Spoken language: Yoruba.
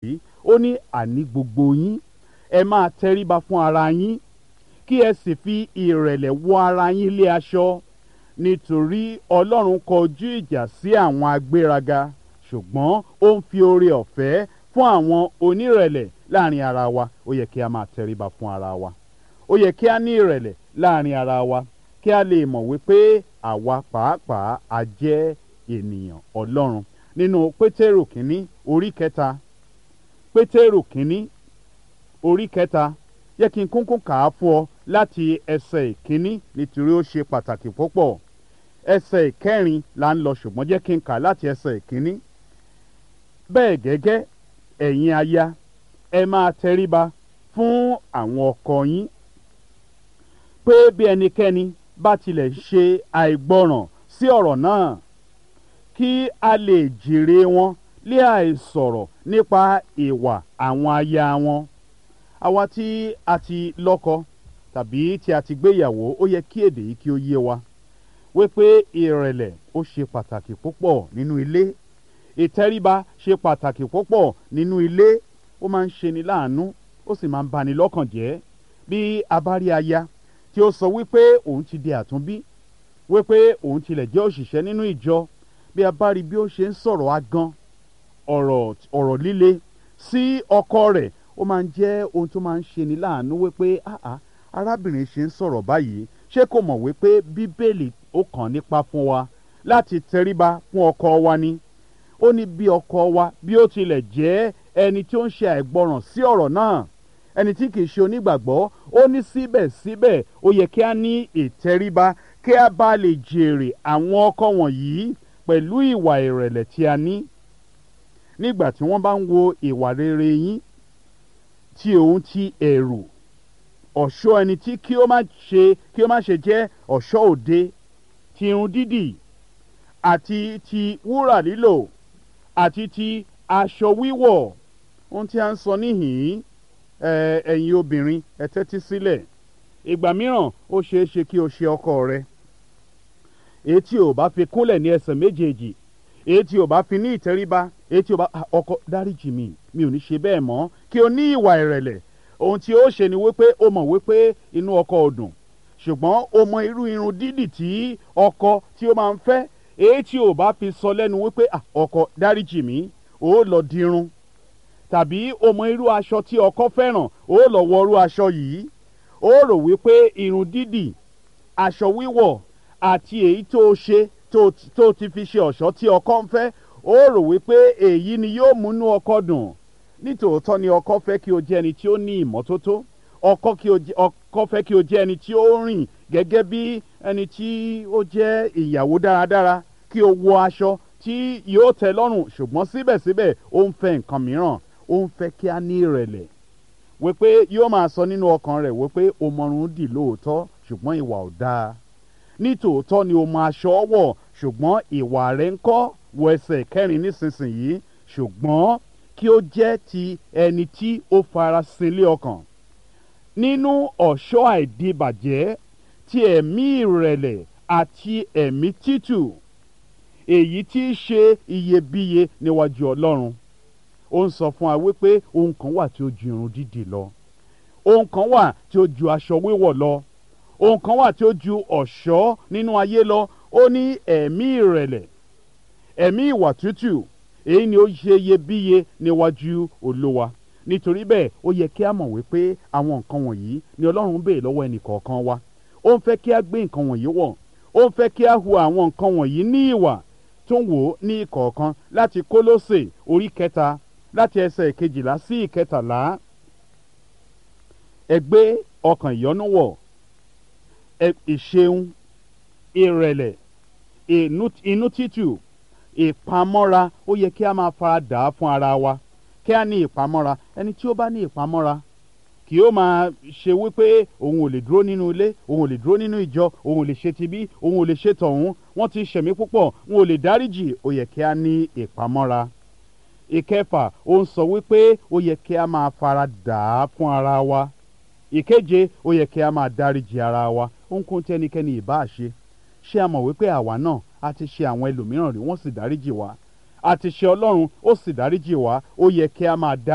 yìí ó ní àní gbogbo yín ẹ máa tẹríba fún ara yín kí ẹ sì fi ìrẹ̀lẹ̀ wọ ara yín lé aṣọ nítorí ọlọ́run kọjú ìjà sí àwọn agbéraga ṣùgbọ́n ó ń fi oore ọ̀fẹ́ fún àwọn onírẹ̀lẹ̀ láàrin ara wa ó yẹ kí a máa tẹríba fún ara wa ó yẹ kí a ní ìrẹ̀lẹ̀ láàrin ara wa kí a lè mọ̀ wípé àwa pàápàá a jẹ́ ènìyàn ọlọ́run nínú pétérù kínní orí kẹta pétérù kínní orí kẹta yẹ kí n kúnkún kà á fún ọ láti ẹsẹ̀ ìkíní nítorí ó ṣe pàtàkì púpọ̀ ẹsẹ̀ ìkẹrin là ń lọ ṣùgbọ́n jẹ́ kí n kà láti ẹsẹ̀ ìkíní bẹ́ẹ̀ gẹ́gẹ́ ẹ̀yin aya ẹ máa tẹríba fún àwọn ọkọ yín pé bí ẹnikẹ́ni bá tilẹ̀ ṣe àìgbọràn sí ọ̀rọ̀ náà kí a lè jèrè wọn lé àìsọ̀rọ̀ nípa ìwà àwọn aya wọn àwa tí a ti lọ́kọ tàbí tí a ti gbéyàwó ó yẹ kí èdè yìí kí ó yé wa wípé ìrẹ̀lẹ̀ ó ṣe pàtàkì púpọ̀ nínú ilé ìtẹríba ṣe pàtàkì púpọ̀ nínú ilé ó máa ń ṣeni láàánú ó sì máa ń bani lọ́kàn jẹ́ bí a bá rí aya tí ó sọ wípé òun ti di àtúnbí wípé òun tilẹ̀ jẹ́ òṣìṣẹ́ nínú ìjọ bí a bá rí bí ó ṣe ń sọ̀rọ̀ agan ọ̀rọ̀ ọ̀rọ̀ líle sí ọkọ rẹ̀ ó máa ń jẹ́ ohun tó máa ń ṣeni láàánú wípé áà arábìnrin ṣe ń sọ̀rọ̀ báyìí ṣé kò mọ̀ wípé bíbélì ó kàn nípa fún wa láti tẹríba fún ọkọ wa ni ó ní bí ọkọ wa bí ó tilẹ̀ jẹ́ ẹni tí ó ń ṣe àìgbọràn sí ọ̀rọ̀ náà ẹni tí kìí ṣe onígbàgbọ́ ó ní síbẹ̀síbẹ̀ ó yẹ kí a ní ìtẹríba kí a bá lè jèrè àwọn ọkọ wọ̀nyí pẹ̀lú ìwà ìrẹ̀lẹ̀ tí a ní nígbà tí wọ́n bá ń wo ìwà rere yín tí òun ti ẹ̀rù ọ̀ṣọ́ ẹni tí kí ó má ṣe kí ó má ṣe jẹ́ ọ̀ṣọ́ òde ti irun dídì àti ti wúrà lílò àti ti aṣọ wíwọ̀ ohun tí a ń sọ níhìn-ín ẹ̀yin obìnrin ẹ tẹ́tí sílẹ̀ ìgbà mìíràn ó ṣeé ṣe kí o ṣe ọkọ rẹ èyí tí ò bá fi kúnlẹ̀ ní ẹsẹ̀ méjèèjì èyí tí ò bá fi ní ìtẹríba èyí tí ò bá ọkọ dáríjì mi mi ò ní ṣe bẹ́ẹ̀ mọ́ kí o ní ìwà ìrẹ̀lẹ̀ ohun tí ó ṣe ni wípé ó mọ̀ wípé inú ọkọ ò dùn ṣùgbọ́n ó mọ irú irun dídì tí ọkọ tí ó máa ń fẹ́ èyí tí ò bá fi sọ lẹ́nu wípé ọkọ dáríjì mi ó lọ dirun tàbí ó mọ irú aṣọ tí ọkọ fẹ́ràn ó lọ wọ irú aṣọ yìí ó rò wípé irun dídì aṣọ wíwọ̀ àti èyí tó ṣe tó ti fi ṣe ọ̀ṣọ́ tí ọkọ ń fẹ́ ó rò wípé èyí ni yóò múnú ọkọ dùn nítòótọ́ ni ọkọ fẹ́ kí o jẹ́ ẹni tí ó ní ìmọ́tótó ọkọ fẹ́ kí o jẹ́ ẹni tí ó rìn gẹ́gẹ́ bí ẹni tí ó jẹ́ ìyàwó dáradára kí o wọ aṣọ tí yóò tẹ́ lọ́rùn ṣùgbọ́n síbẹ̀síbẹ̀ ó ń fẹ́ nǹkan mìíràn ó ń fẹ́ kí a ní ìrẹ̀lẹ̀ wípé yóò máa sọ nínú ọkàn rẹ̀ wípé o mọrun dì lóòótọ́ ṣùgbọ́n ìwà ò dáa nítòótọ́ ni o mọ aṣọ wọ̀ ṣùgbọ́n ìwà rẹ̀ ń kọ́ wọ ẹsẹ̀ kẹrin nísinsìnyí ṣùgbọ́n kí ó jẹ́ ti ẹni tí ó farasin lé ọkàn nínú ọ̀ṣọ́ àìdíbàjẹ́ ti ẹ̀mí ìrẹ̀lẹ̀ àti ẹ̀mí títù èyí tí í ṣe iyebíye níwájú ọlọ́run ó ń sọ fún wa wípé ohun kan wà tí ó ju irun dídì lọ ohun kan wà tí ó ju aṣọ wíwọ̀ lọ ohun kan wà tí ó ju ọ̀ṣọ́ nínú ayé lọ ó ní ẹ̀mí ìrẹ̀lẹ̀ ẹ̀mí ìwà tútù èyí ni ó ṣe iyebíye níwájú olówa nítorí bẹ́ẹ̀ ó yẹ kí a mọ̀ wípé àwọn nǹkan wọ̀nyí ni ọlọ́run béè lọ́wọ́ ẹnì kọ̀ọ̀kan wa ó ń fẹ́ kí a gbé nǹkan wọ̀nyí wọ̀ ó ń fẹ́ kí a hu àwọn nǹkan wọ̀nyí ní ìwà tó ń wò ó ní ìkọ̀ọ̀kan láti kólósè orí kẹta láti ẹsẹ̀ ìkejìlá sí ìkẹtàlá ẹ gbé ọkàn ìyọ́nú wọ̀ ìṣeun ìrẹ̀lẹ̀ inú títù ìpamọ́ra ó yẹ kí a máa fara dà á fún ara wa kí a ní ìpamọ́ra ẹni tí ó bá ní ìpamọ́ra kì ó máa ṣe wípé òun ò lè dúró nínú ilé òun ò lè dúró nínú ìjọ òun ò lè ṣe tibí òun ò lè ṣe tọ̀hún wọ́n ti ṣẹ̀mí púpọ̀ wọn ò lè dáríjì ó yẹ kí a ní ìpamọ́ra ìkẹfà ó ń sọ wípé ó yẹ kí a máa fara dà á fún ara wa ìkeje ó yẹ kí a máa dáríjì ara wa ohunkóhun tí ẹnikẹ́ni ìbá ṣe ṣé a mọ̀ wípé àwa náà a ti ṣe àwọn ẹlòmíràn rí wọ́n sì dáríjì wá a ti ṣe ọlọ́run ó sì dáríjì wá ó yẹ kí a máa dá